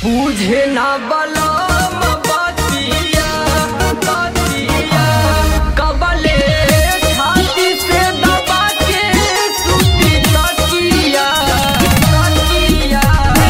बुझे ना बलम बतिया बतिया कबले छाती से दबा के सुती तकिया तकिया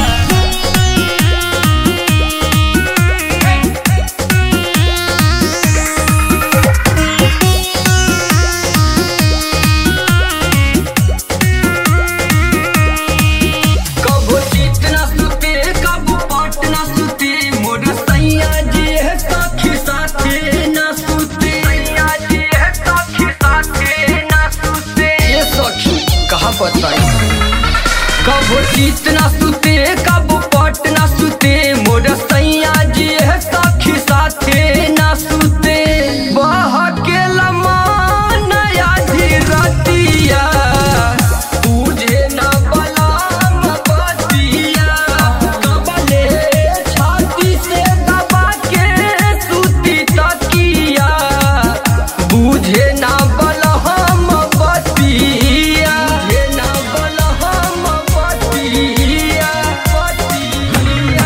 कबो चित ना सुते कबो पट ना सुते मोर सैया जी है सखी साथे ना सुते सैया जी है सखी साथे ना सुते ये सखी कहा बताई कबो चित ना सुते कबो पट ना सुते मोर सैया जी है सखी साथे ना सुते बह के लमा नया धीरतिया तुझे ना बलाम बतिया कबले छाती से दबा के सुती तकिया बुझे ना बलहम बतिया बुझे ना बलहम बतिया बतिया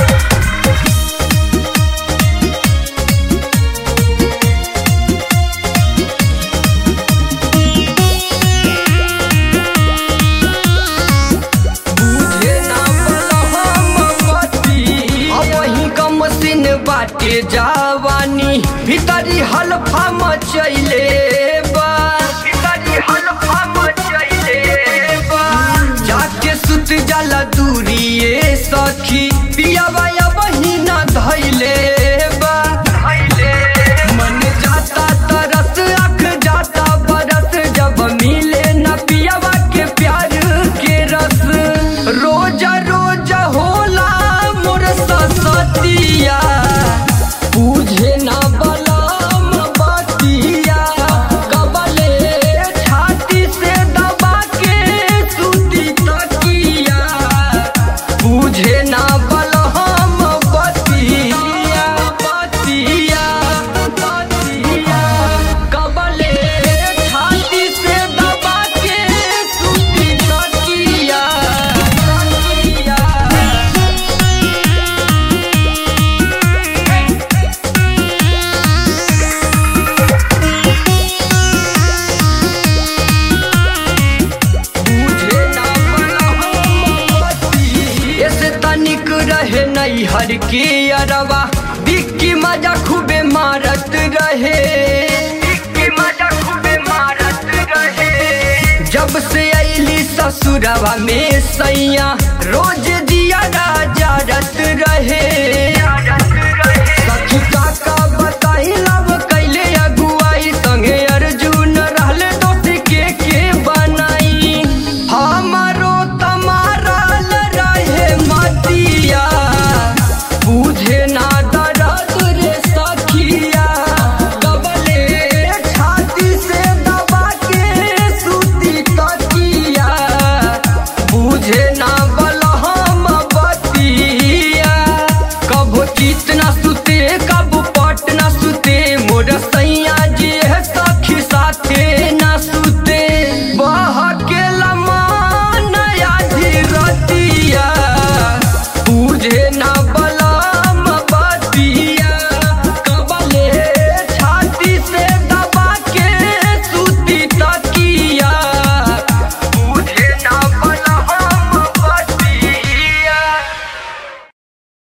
बुझे ना बलहम बतिया। अब वही कम सिन बाटे जावानी भीतरी हल्फा मचैले बा भीतरी हल्फा मचैले बा जाके सुत जाला दूरिए सखी पियावा या बहिना धैले बा धैले मन जाता तरस अख जाता बरस जब मिले न पियावा के प्यार के रस रोज रोज होला मोर ससतिया बुझे ना बलम बतिया कबले छाती से दबा के सुती तकिया बुझे ना बलहम बतिया बतिया बतिया कबले छाती से दबा के सुती तकिया तकिया बुझे ना बलहम ऐसे तनिक रहे नैहर के अरवा दिक्की मजा खूबे मारत रहे दिक्की मजा खूबे मारत रहे जब से अली ससुरवा में सैया रोज दिया राजा रत